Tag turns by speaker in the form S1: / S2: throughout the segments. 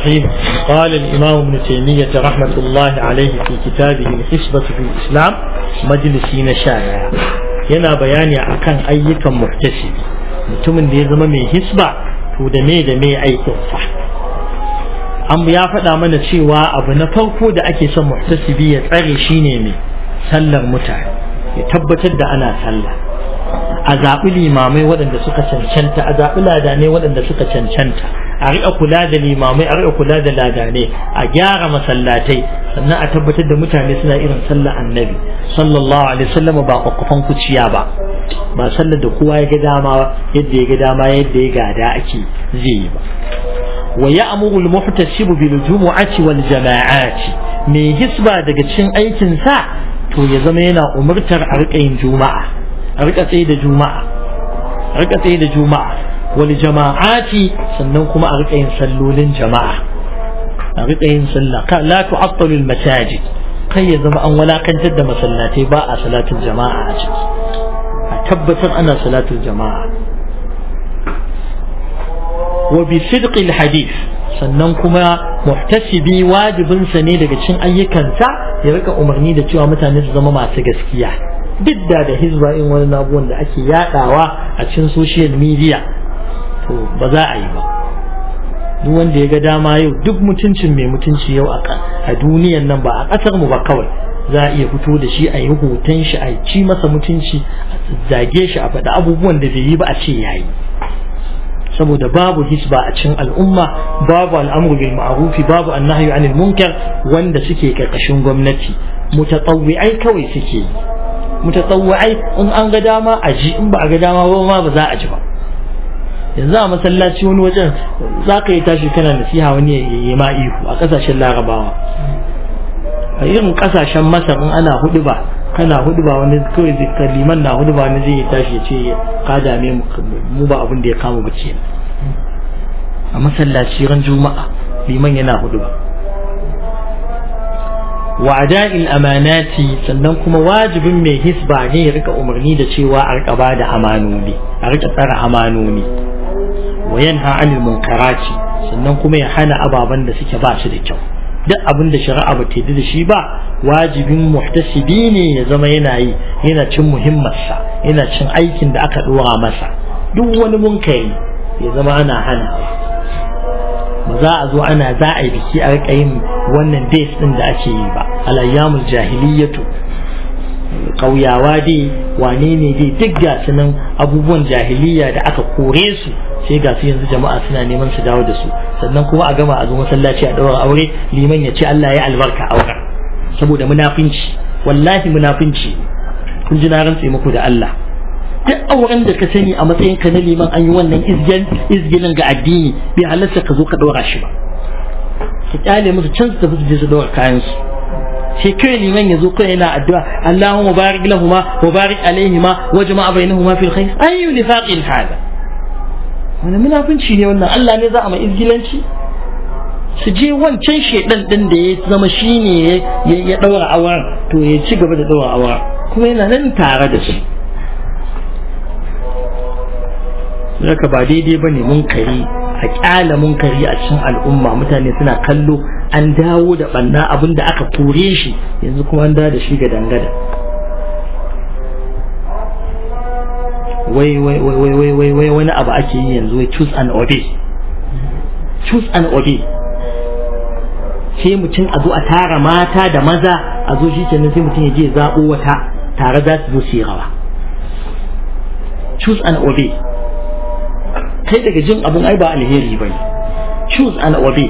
S1: الرحيم قال الإمام ابن تيمية رحمة الله عليه في كتابه الحسبة في الإسلام مجلسين شارع yana bayani akan ayyukan muhtasibi mutumin da ya zama mai hisba to da me da me aikinsa an ya faɗa mana cewa abu na farko da ake son muhtasibi ya tsare shine mai sallar mutane ya tabbatar da ana sallah a zaɓi limamai waɗanda suka cancanta a zaɓi ladanai waɗanda suka cancanta a riƙa kula da limamai a riƙa kula da ladanai a gyara masallatai sannan a tabbatar da mutane suna irin sallar annabi sallallahu alaihi wasallam ba kwakwafan kuciya ba ba sallar da kowa ya ga dama yadda ya ga dama yadda ya gada ake zai yi ba wa ya'muru al-muhtasibu bil jumu'ati wal jama'ati mai hisba daga cikin aikin sa to ya zama yana umurtar a riƙa yin juma'a a riƙa tsaye da juma'a a riƙa tsaye da juma'a wal jama'ati sannan kuma a riƙa yin sallolin jama'a a riƙa yin sallah ka la tu'attalu al-masajid kai ya zama an walakantar da masallatai ba a salatul jama'a a ciki a tabbatar ana salatul jama'a wa bi sidqil hadith sannan kuma muhtasibi wajibinsa ne daga cikin ayyukansa ya rika umarni da cewa mutane su zama masu gaskiya duk da da hizba in wani abubuwan da ake yadawa a cikin social media to ba za a yi ba duk wanda ya ga dama yau duk mutuncin mai mutunci yau a duniyan nan ba a ƙasar mu ba kawai za a iya fito da shi a yi hoton shi a ci masa mutunci a zage shi a faɗi abubuwan da bai yi ba a ce yayi saboda babu hisba a cikin al'umma babu al'amru bil ma'rufi babu annahyu anil munkar wanda suke karkashin gwamnati mutatawwi'ai kawai suke yi mutatawwi'ai in an ga dama a ji in ba a ga dama ba ma ba za a ji ba yanzu a masallaci wani wajen za ka yi tashi kana nasiha wani ya yi ma ihu a kasashen larabawa a irin kasashen masar in ana hudu ba kana hudu ba wani kawai zai liman na hudu ba wani zai tashi ya ce ka dame mu ba abin da ya kama ba ce a masallaci ran juma'a liman yana hudu ba wa ada'il amanati sannan kuma wajibin mai hisba ne ya rika umarni da cewa a rika ba da amanoni a rika tsara amanoni wa yanha anil munkarati sannan kuma ya hana ababen da suke ba su da kyau duk abin da shari'a ba ta da shi ba wajibin muhtasibi ne ya zama yana yi yana cin muhimmarsa yana cin aikin da aka dora masa duk wani munkari ya zama ana hana ba za a zo ana za a yi biki a rika yin wannan days din da ake yi ba alayyamul jahiliyatu kauyawa dai wane ne dai duk ga nan abubuwan jahiliya da aka kore su sai ga su yanzu jama'a suna neman su dawo da su sannan kuma a gama a zo masallaci a ɗaura aure liman ya ce Allah ya albarka auren saboda munafinci wallahi munafinci kun ji na rantse muku da Allah duk auren da ka sani a matsayin ka na liman an yi wannan izgin izgilin ga addini bai halarta ka zo ka ɗaura shi ba ka kyale musu can su tafi su je su ɗaura kayan su sai kai liman ya zo kai yana addu'a Allahumma barik lahuma wa barik alaihima wa jama'a bainahuma fil khair ayyu nifaqin hada wani munafunci ne wannan Allah ne za a mai izgilanci su je wancan shedan din da ya zama shi ne ya daura auren to ya ci gaba da daura auren kuma yana nan tare da shi Zaka ba daidai ba ne munkari a kyala munkari a cikin al'umma mutane suna kallo an dawo da banna abin da aka kore shi yanzu kuma an dawo da shi ga dangada wai wai wai wai wai wai wani abu ake yi yanzu wai choose and obey choose and obey sai mutum a zo a tara mata da maza a zo shi kenan sai mutum ya je zaɓo wata tare za su zo su yi rawa choose and obey kai daga jin abun ai ba alheri ba ne choose and obey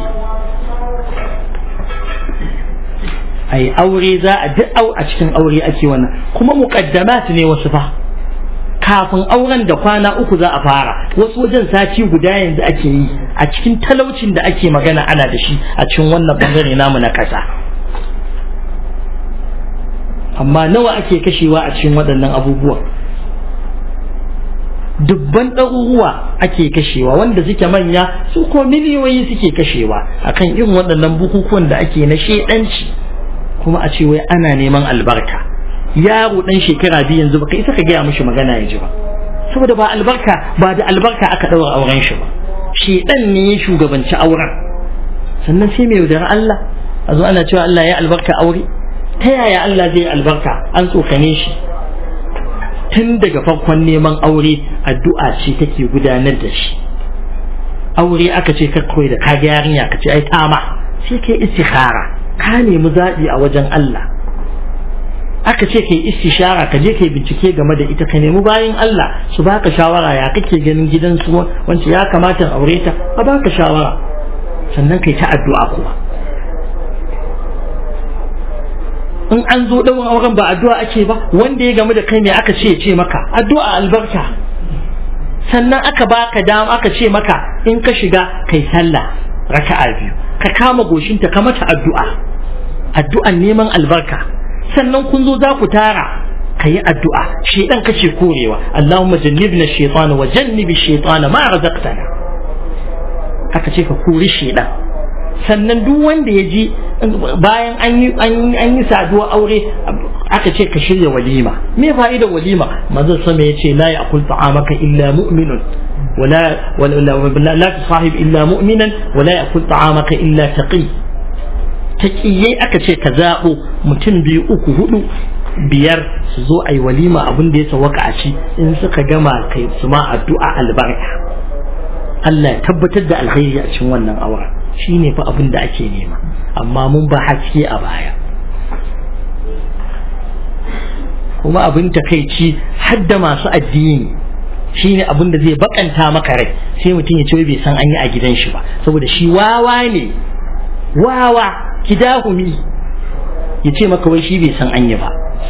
S1: ai aure za a duk a cikin aure ake wannan kuma muqaddamat ne wasu fa kafin auren da kwana uku za a fara wasu wajen sati guda yanzu ake yi a cikin talaucin da ake magana ana da shi a cikin wannan bangare namu na ƙasa amma nawa ake kashewa a cikin waɗannan abubuwa dubban ɗaruruwa ake kashewa wanda suke manya su ko miliyoyi suke kashewa akan irin waɗannan bukukuwan da ake na shedanci kuma a ce wai ana neman albarka yaro dan shekara biyu yanzu baka isa ka gaya mishi magana ya ji ba saboda ba albarka ba da albarka aka ɗaura auren shi ba shedan ne ya shugabanci auren sannan sai mai yaudara Allah a zo ana cewa Allah ya albarka aure ta yaya Allah zai albarka an tsokane shi tun daga farkon neman aure addu'a ce take gudanar da shi aure aka ce ka koyi da kaga yarinya ka ce ai tama sai kai istikhara ka nemi zaɓi a wajen Allah aka ce kai istishara ka je kai bincike game da ita ka nemi bayan Allah su baka shawara ya kake ganin gidan su wanda ya kamata aure ta a baka shawara sannan kai ta addu'a kuma in an zo ɗaurin auren ba addu'a ake ba wanda ya gamu da kai ne aka ce ce maka addu'a albarka sannan aka baka dama aka ce maka in ka shiga kai sallah raka'a biyu ka kama goshinta ka mata addu'a addu'an neman albarka sannan kun zo za ku tara ka yi addu'a shedan kace korewa Allahumma jannibna shaytana wa jannibi shaytana ma razaqtana aka ce ka kori shedan sannan duk wanda ya ji bayan an yi an yi saduwa aure aka ce ka shirya walima me fa'idar walima manzon sama ya ce la ya'kul ta'amaka illa mu'minun ولا ولا لا تصاحب الا مؤمنا ولا ياكل طعامك الا تقي taƙiyai aka ce ka zaɓo mutum biyu uku hudu biyar su zo a yi walima abin da ya sawaka a ci in suka gama kai su ma addu'a albarka Allah ya tabbatar da alkhairi a cikin wannan auren shine fa abin da ake nema amma mun ba haske a baya kuma abin takaici hadda masu addini shine abin da zai bakanta maka rai sai mutum ya ce bai san an yi a gidan shi ba saboda shi wawa ne wawa kidahumi ya ce maka wai shi bai san an yi ba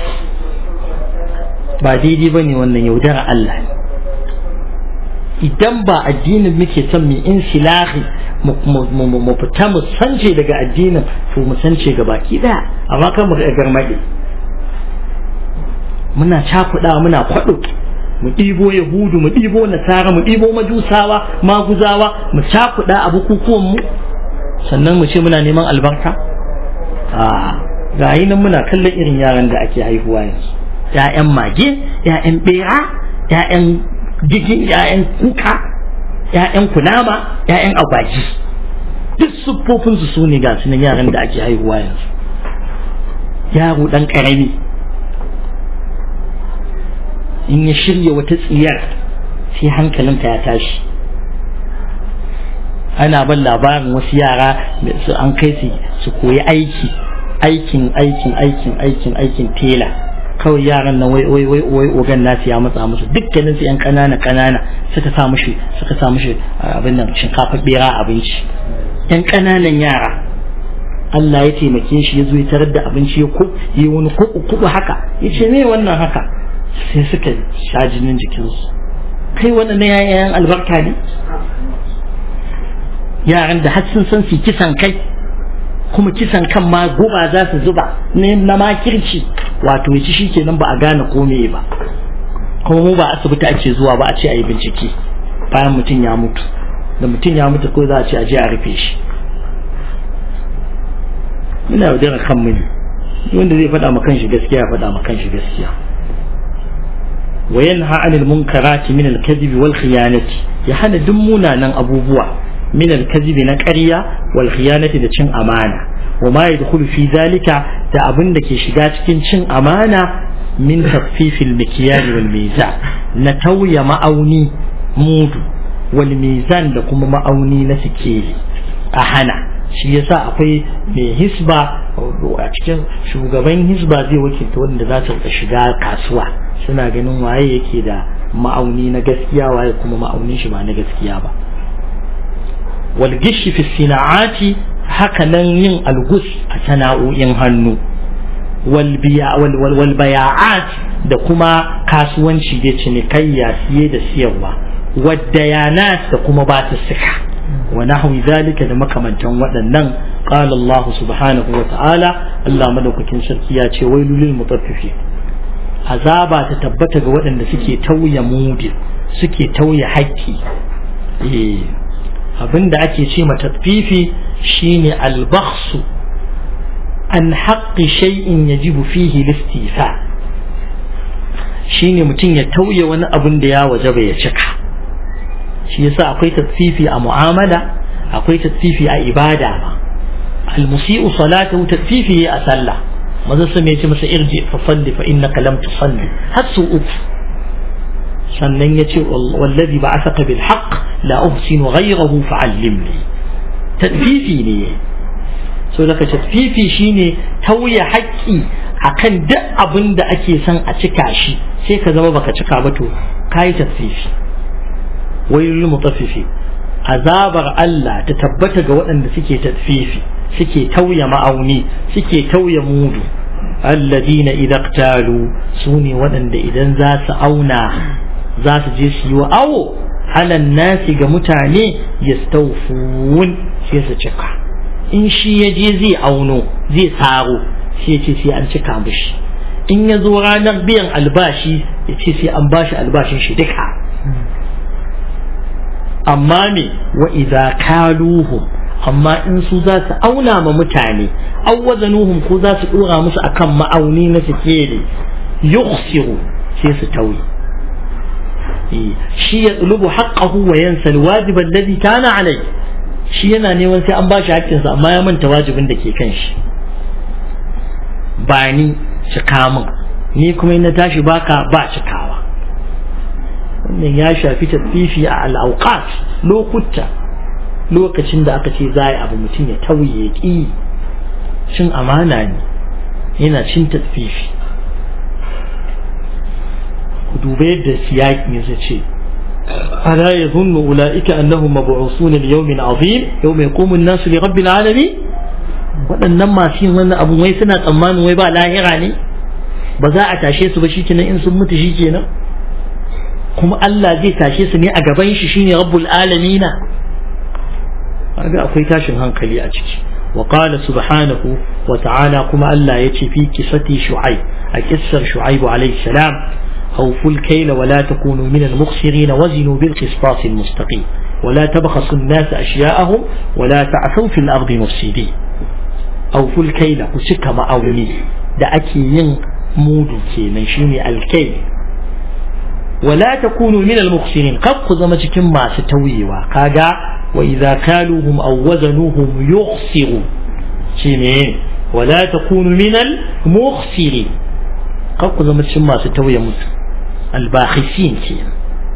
S1: ba daidai ba ne wannan yaudara Allah ne idan ba addinin muke son mu insilahi mu fita mu sance daga addinin to mu sance ga baki daya amma kan mu garmaɗe muna cakuɗa muna kwaɗo mu ɗibo yahudu mu ɗibo nasara mu ɗibo majusawa maguzawa mu cakuɗa a bukukuwan mu sannan mu ce muna neman albarka a ga nan muna kallon irin yaran da ake haihuwa yanzu ‘ya'yan mage ‘ya'yan bera ‘ya'yan gigin ‘ya'yan kuka ‘ya'yan kunama ‘ya'yan agwaji duk siffofinsu su ne ga sunan yaran da ake haihuwa yanzu yaro ɗan ƙarami in ya shirya wata tsiyar sai hankalinka ya tashi ana ban labarin wasu yara su an kai su su koyi aiki aikin aikin aikin aikin aikin tela kawai yaran nan wai wai wai wai ogan nasu ya matsa musu dukkanin su yan kanana kanana suka sa mushi suka sa mushi abin nan shinkafa bera abinci yan kananan yara Allah ya taimake shi ya zo ya tarar da abinci ya yi wani kuku haka ya ce me wannan haka sai suka sha jinin jikinsu kai wannan yayan albarka ne yaran da har sun san su kisan kai kuma kisan kan ma guba za su zuba ne na makirci wato ya ci shi kenan ba a gane kome ba kuma mu ba asibiti ake zuwa ba a ce a yi bincike bayan mutum ya mutu da mutum ya mutu ko za a ce a je a rufe shi muna yaudara kan mu ne wanda zai faɗa ma kanshi gaskiya ya faɗa ma kanshi gaskiya وينهى عن المنكرات من الكذب والخيانة يحنى دمونا نن أبوبوا من الكذب نكريا والخيانة دا چن أمانة وما يدخل في ذلك دا أبن دا كيشغات كن چن أمانة من تخفيف المكيال والميزان نتوي مأوني مود والميزان لكم مأوني نسكيلي أحنا shi yasa akwai mai hisba a cikin shugaban hisba zai wakilta wanda za ta shiga kasuwa suna ganin waye yake da ma'auni na gaskiya waye kuma ma'aunin shi ba na gaskiya ba wal gishi fi sina'ati haka nan yin algus a sana'o'in hannu wal biya wal baya'at da kuma kasuwanci da cinikayya siye da siyarwa waddayanat da kuma ba ta sika wa nahwi zalika da makamantan waɗannan qala Allah subhanahu wa ta'ala Allah madaukakin sarki ya ce wailul lil mutaffifin azaba ta tabbata ga waɗanda suke tauye mudi suke tauye haƙƙi eh abinda ake ce matatfifi shine albakhsu an haqqi shay'in yajibu fihi listifa shine mutum ya tauye wani abin da ya wajaba ya cika shi yasa akwai tatfifi a mu'amala akwai tatfifi a ibada ma almusi'u salatahu tasfifi a sallah maza sun ya ce masa irji fa salli fa innaka lam tusalli har su uku sannan ya ce wallazi ba'athaka bil haqq la uhsinu ghayrahu fa'allimni tasfifi ne so daga tasfifi shine tauye haƙƙi akan duk abin da ake son a cika shi sai ka zama baka cika ba to kayi tasfifi wailul mutaffifi azabar Allah ta tabbata ga waɗanda suke tasfifi suke tauye ma'auni suke tauye mudu alladina idan talu su ne waɗanda idan za su auna za su je su yi wa awo halan nasi ga mutane ya staufun sai su cika in shi ya je zai auno zai saro sai ya ce sai an cika mishi in ya zo ranar biyan albashi ya ce sai an bashi albashin shi duka amma me wa idza kaluhum amma in su za su auna ma mutane aw wazanuhum ko za su dora musu akan ma'auni na sikeli yukhsiru sai su tauye shi ya tsulubu haqqahu wa yansa alwajib alladhi kana alai shi yana neman sai an bashi haƙƙinsa amma ya manta wajibin da ke kan shi ba ni cika min ni kuma in na tashi baka ba cikawa wannan ya shafi tafifi a al'auqat lokuta lokacin da aka ce za a yi abu mutum ya tauye ya ƙi cin amana ne yana cin tafifi ku duba yadda siyaƙi ya ce ألا يظن أولئك أنهم مبعوثون ليوم عظيم يوم يقوم الناس لرب العالمين waɗannan masu yin wannan abu wai suna tsammanin wai ba lahira ne ba za a tashe su ba shi kenan in sun mutu shi kenan kuma Allah zai tashe su ne a gaban shi shine rabbul alamina kaga akwai tashin hankali a ciki wa qala subhanahu wa ta'ala kuma Allah ya ce fi kisati shu'aib a kissar shu'aib alayhi salam أوفوا الكيل ولا تكونوا من المخسرين وزنوا بالقسطاس المستقيم ولا تبخسوا الناس أشياءهم ولا تعثوا في الأرض مفسدين أوفوا الكيل كسك مأوني da ake yin mudu kenan shine alkai wala takunu min al-mukhsirin kab ku zama cikin masu tauyewa kaga wa idza kaluhum aw wazanuhum yukhsiru shine wala takunu min al-mukhsirin kab ku zama cikin masu tauye mutu albakhisin kenan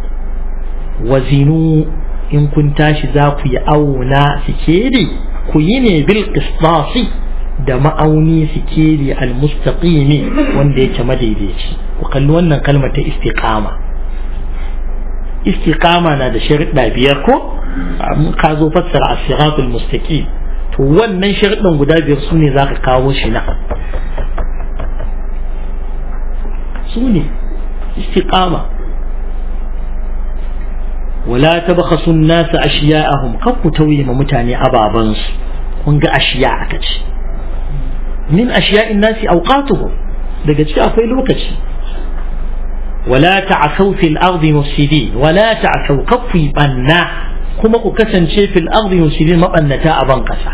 S1: wazinu in kun tashi za ku yi auna sikeli ku yi ne bil qistasi da ma'auni sikeli almustaqimi wanda yake madaidaici ku kalli wannan kalmar ta istiqama istiqama na da sharuɗa biyar ko ka zo fassara as-siratul mustaqim to wannan sharuɗan guda biyar su ne za ka kawo shi na su ne istiqama wala tabkhasu an-nas ashiya'ahum kan ku tauye ma mutane ababansu kun ga ashiya aka ce min ashiya'in nasi awqatuhum daga ciki akwai lokaci wala ta'asaw fil ardi mufsidin wala ta'asaw kafi banna kuma ku kasance fil ardi mufsidin mabannata a ban kasa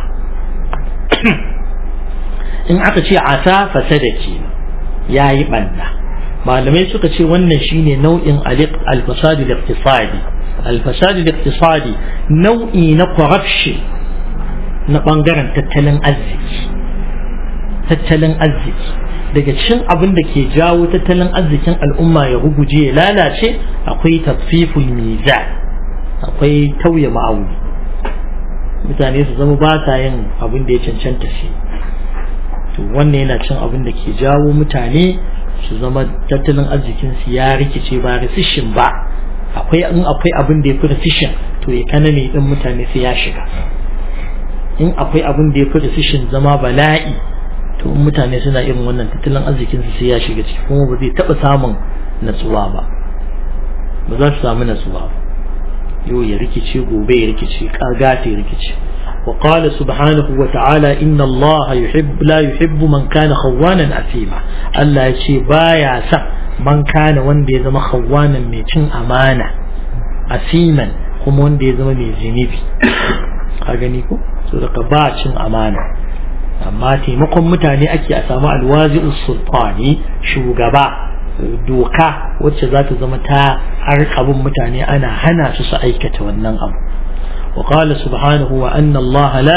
S1: in aka ce asa fasada ke yayi banna malamai suka ce wannan shine nau'in al-fasad al-iqtisadi al-fasad al-iqtisadi nau'i na corruption na bangaren tattalin arziki tattalin arziki daga cikin abin da ke jawo tattalin arzikin al'umma ya ruguje ya lalace akwai tafiful mizan akwai tauye ma'auni mutane su zama ba sa yin abin da ya cancanta shi to wannan yana cin abin da ke jawo mutane su zama tattalin arzikin su ya rikice ba recession ba akwai in akwai abin da ya fi recession to ya kanane din mutane sai ya shiga in akwai abin da ya fi recession zama bala'i to mutane suna irin wannan tattalin arzikin su sai ya shiga ciki kuma ba zai taba samun natsuwa ba ba za su samu natsuwa ba yau ya rikice gobe ya rikice kagata ya rikice وقال سبحانه وتعالى إن الله يحب لا يحب من كان خوانا أثيما الله يشي بايا سا من كان وندي زما خوانا ميتين أمانة أثيما هم وندي زما مي زنبي أغنيكو سورة باشن أمانة amma taimakon mutane ake a samu alwazi sultani shugaba doka wacce za ta zama ta harkabin mutane ana hana su su aikata wannan abu وقال سبحانه وأن الله لا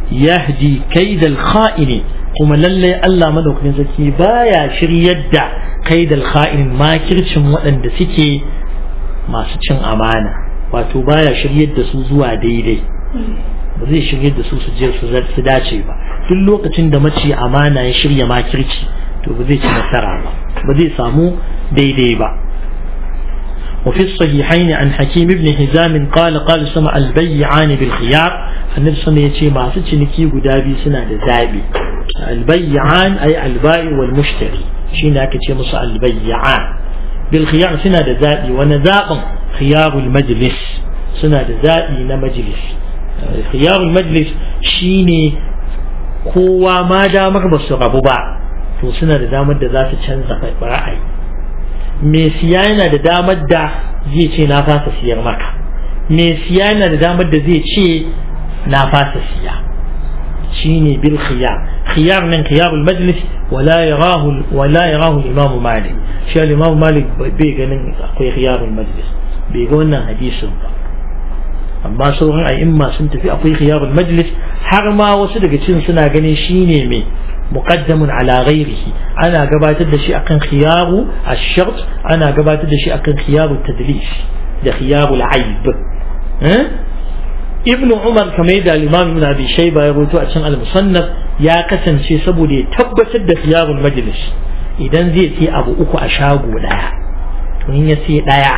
S1: yahdi kaidal kha'ini kuma lalle Allah madaukakin sarki baya shiryar da kaidal kha'in makircin waɗanda suke masu cin amana wato baya shiryar da su zuwa daidai ba zai shiryar da su su je su dace ba duk lokacin da mace amana ya shirya makirci to ba zai ci nasara ba ba zai samu daidai ba وفي الصحيحين عن حكيم بن هزام قال قال سمع البيعان بالخيار النبي صلى الله عليه وسلم ما سنكي قدابي سنة زابي البيعان أي البائع والمشتري شين أكتشي مصر البيعان بالخيار سنة زابي ونزاق خيار المجلس سنة زابي نمجلس خيار المجلس شيني kowa ma damar ba su rabu ba to suna da damar da za su canza ra'ayi mai siya yana da damar da zai ce na fasa siyar maka mai siya yana da damar da zai ce na fasa siya shine bil khiyar khiyar nan khiyarul majlis wala yarahu wala yarahu imam malik shi imam malik bai ganin akwai khiyarul majlis bai ga wannan hadisin ba amma sauran a'imma sun tafi akwai khiyarul majlis har ma wasu daga cikin suna ganin shine mai muqaddamun ala ghairihi ana gabatar da shi akan khiyaru ash-shart ana gabatar da shi akan khiyaru tadlis da khiyaru al-aib ibn umar kamar da al-imam ibn abi shayba ya rawaito a cikin al-musannaf ya kasance saboda ya tabbatar da khiyarul majlis idan zai sai abu uku a shago daya to in ya sai daya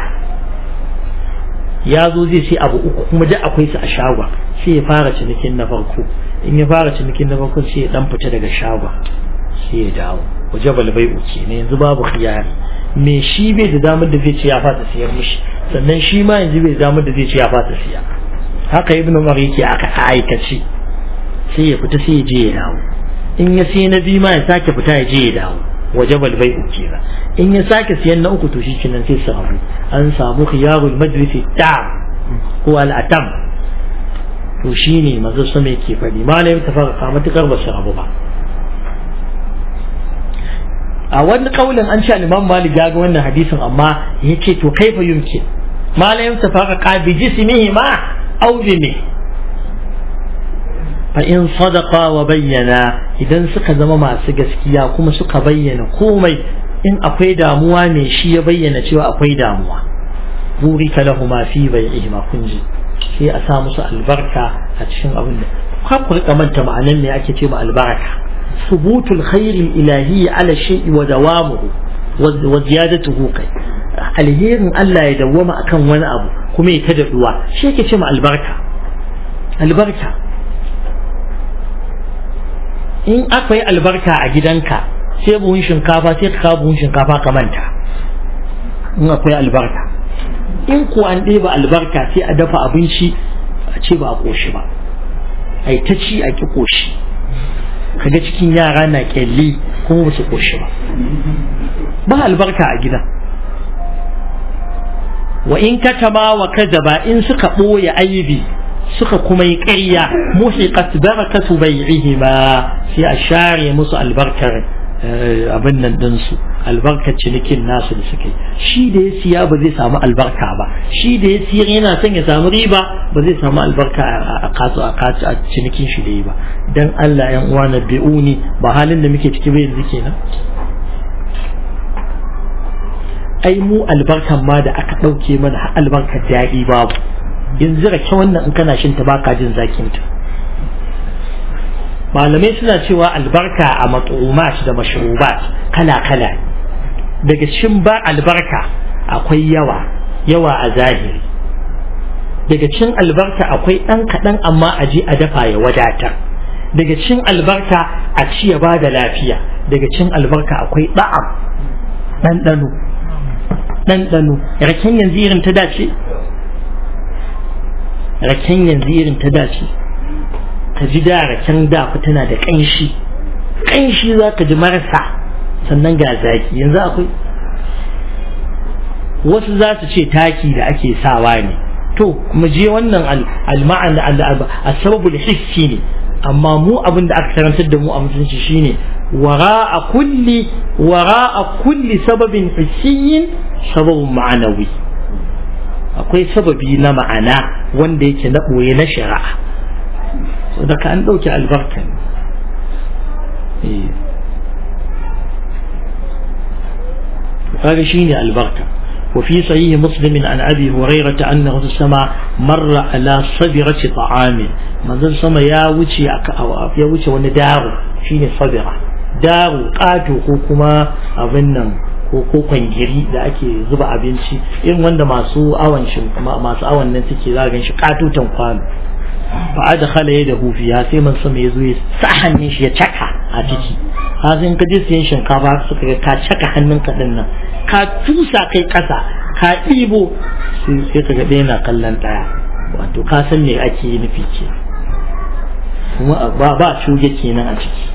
S1: ya zo zai sai abu uku kuma duk akwai su a shagon sai ya fara cinikin na farko in ya fara cinikin na farko sai ya dan fita daga shagon sai ya dawo waje balbai uke ne yanzu babu khiyari me shi bai da damar da zai ce ya fasa siyar mishi sannan shi ma yanzu bai da damar da zai ce ya fasa siya haka ibnu umar yake aka aikace sai ya fita sai ya je ya dawo in ya sai na biyu ma ya sake fita ya je ya dawo waje balbai uke ba in ya sake siyan na uku to shi kenan sai su rabu an samu khiyarul majlisi tam ko al'atam to shine manzo sama yake faɗi malam ta fara matukar ba su rabu ba a wani kaulin an ce al-Imam Malik ya ga wannan hadisin amma yace to kaifa yumkin malam ta fara qabi jismihi ma aw bi me fa in sadaqa wa bayyana idan suka zama masu gaskiya kuma suka bayyana komai in akwai damuwa ne shi ya bayyana cewa akwai damuwa burika lahu ma fi bai'ihima kunji sai a sa musu albarka a cikin abin da ka ku rika manta ma'anan me ake ce ma albarka subutul khairi ilahi ala shay'i wa dawamuhu wa ziyadatuhu kai alherin Allah ya dawwama akan wani abu kuma ya ta daɗuwa shi yake ce ma albarka albarka in akwai albarka a gidanka sai buhun shinkafa sai ka kawo buhun shinkafa ka manta in akwai albarka in ko an ɗeba albarka sai a dafa abinci a ce ba a ƙoshi ba a yi ta ci a ƙi ƙoshi kaga cikin yara na ƙyalli kuma ba su ƙoshi ba ba albarka a gida wa in katama wa kadaba in suka ɓoye aibi suka kuma yi ƙarya muhiqat barakatu bai'ihima sai a share musu albarkar abin nan ɗinsu albarkar cinikin nasu da suke shi da ya siya ba zai samu albarka ba shi da ya siyar yana son ya samu riba ba zai samu albarka a kasu a kasu a cinikin shi da yi ba dan Allah yan uwa na bi'uni ba halin da muke ciki ba yanzu kenan ai mu albarkan ma da aka ɗauke mana har albarkar daɗi babu yanzu rake wannan in kana shin ta baka jin zakin ta malamai suna cewa albarka a mat'umat da mashrubat kala kala daga cikin ba albarka akwai yawa yawa a zahiri daga cikin albarka akwai ɗan kaɗan amma a je a dafa ya wadatar daga cikin albarka a ci ya bada lafiya daga cikin albarka akwai ɗa'am ɗanɗano ɗanɗano raken yanzu irin ta dace raken yanzu irin ta dace ka ji da raken da tana da ƙanshi ƙanshi za ka ji marasa sannan ga zaki yanzu akwai wasu za su ce taki da ake sawa ne to mu je wannan al-ma'an al-sababul hissi ne amma mu abin da aka karantar da mu a mutunci shine wara'a kulli wara'a kulli sababin hissiyin sababun ma'anawi akwai sababi na ma'ana wanda yake na ɓoye na shari'a saboda ka an ɗauke albarka ne kaga shine albarka وفي صحيح مسلم عن أبي هريرة أنه سمع مر على صبرة طعام من ذا سمع يا وجه يا وجه وندار شيني صبرة دار قاتو كوكما أبنن ko ko kwangiri da ake zuba abinci irin wanda masu awon shin masu awon nan suke za gan shi katutan kwano fa adkhala yadahu fiha sai man sama yazo ya sa hannun shi ya caka a ciki ha sai in ka je siyan shinkafa suka ga ka caka hannunka din nan ka tusa kai kasa ka ɗibo sai ka ga ɗaya na kallon ɗaya wato ka san me ake yi nufi ke kuma ba ba shuge kenan a ciki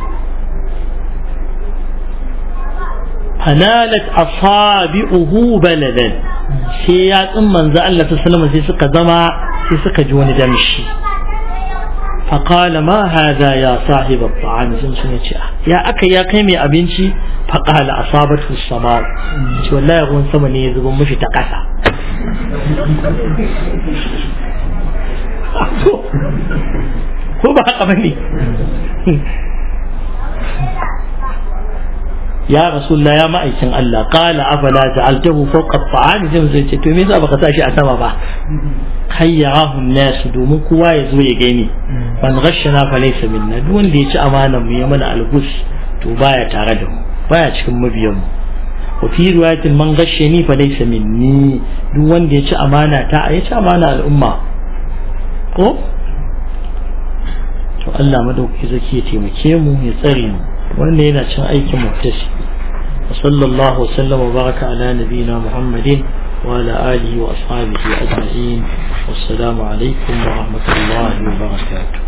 S1: fanalat asabi'uhu baladan sai ya tsin manzo Allah ta sallama sai suka zama sai suka ji wani damshi فقال ما هذا يا صاحب الطعام سنسون يا أكا يا كيمي أبنشي فقال أصابته السماء شو والله يقول سمني يزبون مشي تقسى هو بقى بني يا رسول الله يا مأيكن الله قال أفلا جعلته فوق الطعام زي زي تميز أبقى تاشي أسمى بقى خيره الناس دومن كوا يزوي يغني من غشنا فليس منا duk wanda ya ci amanan mu ya mana algus to baya tare da mu baya cikin mabiyan mu wa fi riwayatin man gashani fa laysa minni duk wanda ya ci amana ta ya ci amana al'umma ko to Allah madauki zaki ya taimake mu ya tsare mu wannan yana cin aikin muktasi wa sallallahu wa sallama wa baraka ala nabiyina muhammadin وعلى آله وأصحابه أجمعين والسلام عليكم ورحمة الله وبركاته